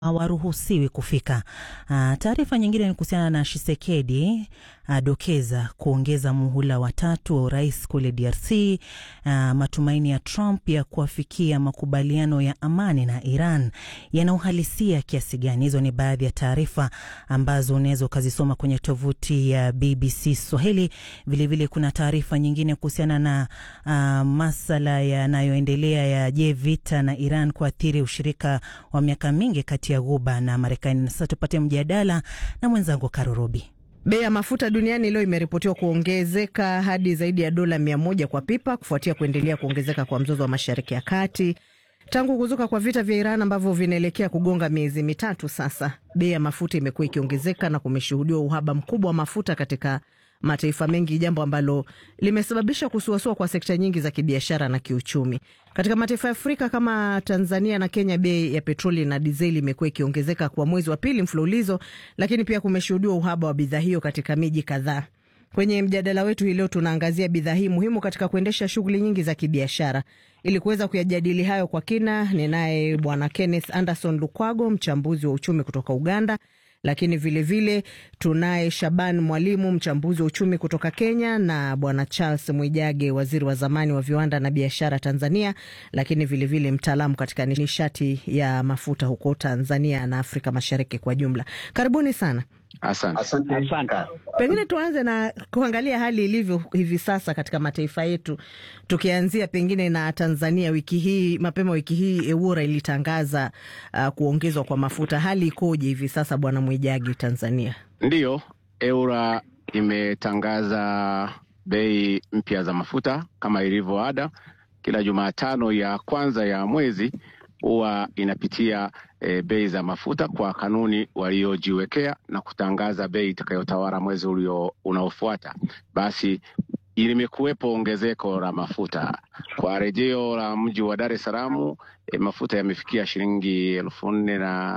hawaruhusiwi kufika. Uh, taarifa nyingine ni kuhusiana na Shisekedi adokeza kuongeza muhula watatu wa urais kule DRC. Uh, matumaini ya Trump ya kuafikia makubaliano ya amani na Iran yana uhalisia kiasi gani? Hizo ni baadhi ya taarifa ambazo unaweza ukazisoma kwenye tovuti ya BBC Swahili. Vilevile vile kuna taarifa nyingine kuhusiana na uh, masala yanayoendelea ya je, vita na Iran kuathiri ushirika wa miaka mingi kati ya Ghuba na Marekani. Na sasa tupate mjadala na mwenzangu Karurobi. Bei ya mafuta duniani leo imeripotiwa kuongezeka hadi zaidi ya dola mia moja kwa pipa kufuatia kuendelea kuongezeka kwa mzozo wa Mashariki ya Kati tangu kuzuka kwa vita vya Iran ambavyo vinaelekea kugonga miezi mitatu sasa. Bei ya mafuta imekuwa ikiongezeka na kumeshuhudiwa uhaba mkubwa wa mafuta katika mataifa mengi, jambo ambalo limesababisha kusuasua kwa sekta nyingi za kibiashara na kiuchumi. Katika mataifa ya Afrika kama Tanzania na Kenya, bei ya petroli na dizeli imekuwa ikiongezeka kwa mwezi wa pili mfululizo, lakini pia kumeshuhudiwa uhaba wa bidhaa hiyo katika miji kadhaa. Kwenye mjadala wetu hii leo tunaangazia bidhaa hii muhimu katika kuendesha shughuli nyingi za kibiashara. Ili kuweza kuyajadili hayo kwa kina, ninaye Bwana Kenneth Anderson Lukwago, mchambuzi wa uchumi kutoka Uganda, lakini vilevile tunaye Shaban Mwalimu, mchambuzi wa uchumi kutoka Kenya, na Bwana Charles Mwijage, waziri wa zamani wa viwanda na biashara Tanzania, lakini vilevile mtaalamu katika nishati ya mafuta huko Tanzania na Afrika Mashariki kwa jumla. Karibuni sana. Asante. Asante. Asante. Pengine tuanze na kuangalia hali ilivyo hivi sasa katika mataifa yetu, tukianzia pengine na Tanzania. Wiki hii mapema wiki hii EWURA ilitangaza uh, kuongezwa kwa mafuta. Hali ikoje hivi sasa, Bwana Mwijagi, Tanzania? Ndiyo, EWURA imetangaza bei mpya za mafuta kama ilivyo ada. Kila Jumatano ya kwanza ya mwezi huwa inapitia e, bei za mafuta kwa kanuni waliojiwekea na kutangaza bei itakayotawala mwezi ulio unaofuata. Basi limekuwepo ongezeko la mafuta kwa rejeo la mji wa Dar es Salaam. E, mafuta yamefikia shilingi elfu nne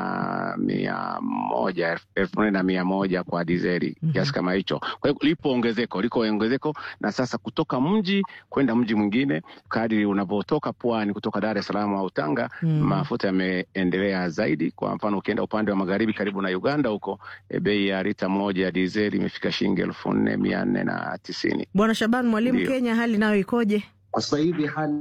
na mia moja elfu nne na mia moja kwa dizeli kiasi mm -hmm. kama hicho. Kwa hiyo lipo ongezeko, liko ongezeko, na sasa kutoka mji kwenda mji mwingine, kadiri unavyotoka pwani, kutoka Dar es Salaam au Tanga mm -hmm. mafuta yameendelea zaidi. Kwa mfano ukienda upande wa magharibi karibu na Uganda huko, e, bei ya lita moja ya dizeli imefika shilingi elfu nne mia nne na tisini. Bwana Shaban Mwalimu, Kenya hali nayo ikoje kwa sasa hivi? hali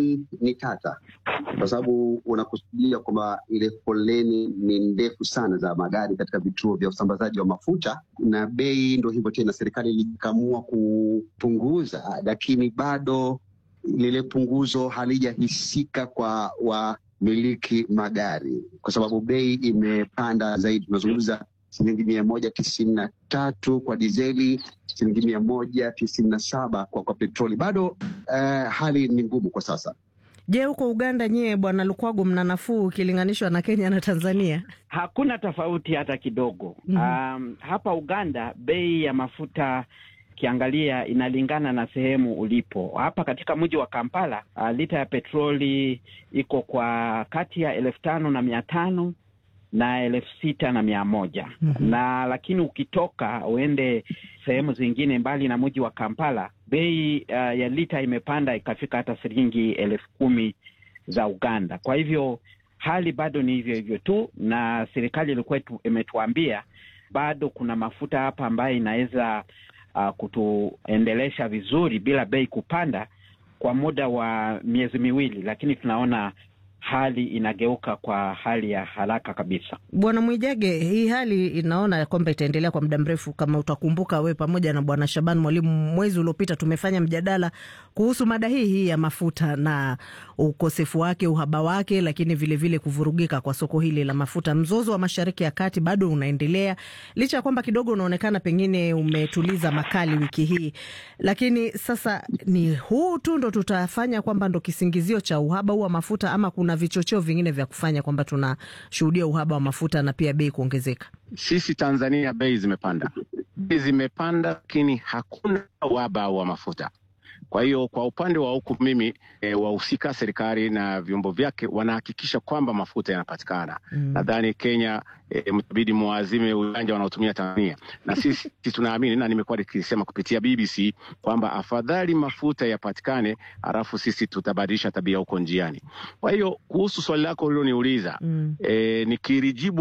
ni tata kwa sababu unakusudia kwamba ile foleni ni ndefu sana za magari katika vituo vya usambazaji wa mafuta, na bei ndo hivyo tena. Serikali ilikamua kupunguza, lakini bado lile punguzo halijahisika kwa wamiliki magari, kwa sababu bei imepanda zaidi. Tunazungumza shilingi mia moja tisini na tatu kwa dizeli, shilingi mia moja tisini na saba kwa, kwa petroli. Bado uh, hali ni ngumu kwa sasa. Je, huko Uganda nyie, bwana Lukwago, mna nafuu ukilinganishwa na Kenya na Tanzania? Hakuna tofauti hata kidogo. mm -hmm. Um, hapa Uganda bei ya mafuta ukiangalia inalingana na sehemu ulipo. Hapa katika mji wa Kampala uh, lita ya petroli iko kwa kati ya elfu tano na mia tano na elfu sita na mia moja mm -hmm. na lakini ukitoka uende sehemu zingine mbali na mji wa Kampala bei uh, ya lita imepanda ikafika hata shilingi elfu kumi za Uganda. Kwa hivyo hali bado ni hivyo hivyo tu, na serikali ilikuwa imetuambia bado kuna mafuta hapa ambayo inaweza uh, kutuendelesha vizuri bila bei kupanda kwa muda wa miezi miwili, lakini tunaona hali inageuka kwa hali ya haraka kabisa. Bwana Mwijage, hii hali inaona kwamba itaendelea kwa muda mrefu. Kama utakumbuka we pamoja na bwana Shaban Mwalimu, mwezi uliopita tumefanya mjadala kuhusu mada hii hii ya mafuta na ukosefu wake, uhaba wake, lakini vilevile vile kuvurugika kwa soko hili la mafuta. Mzozo wa Mashariki ya Kati bado unaendelea licha ya kwamba kidogo unaonekana pengine umetuliza makali wiki hii, lakini sasa ni huu tu ndo tutafanya kwamba ndo kisingizio cha uhaba huu wa mafuta ama kuna vichocheo vingine vya kufanya kwamba tunashuhudia uhaba wa mafuta na pia bei kuongezeka? Sisi Tanzania bei zimepanda, bei zimepanda, lakini hakuna uhaba wa mafuta. Kwa hiyo kwa upande wa huku mimi e, wahusika serikali na vyombo vyake wanahakikisha kwamba mafuta yanapatikana. Mm. Nadhani Kenya e, mtabidi muazime uwanja wanaotumia Tanzania na sisi tunaamini, na nimekuwa nikisema kupitia BBC kwamba afadhali mafuta yapatikane, halafu sisi tutabadilisha tabia huko njiani. Kwa hiyo kuhusu swali lako uliloniuliza, mm. e, nikilijibu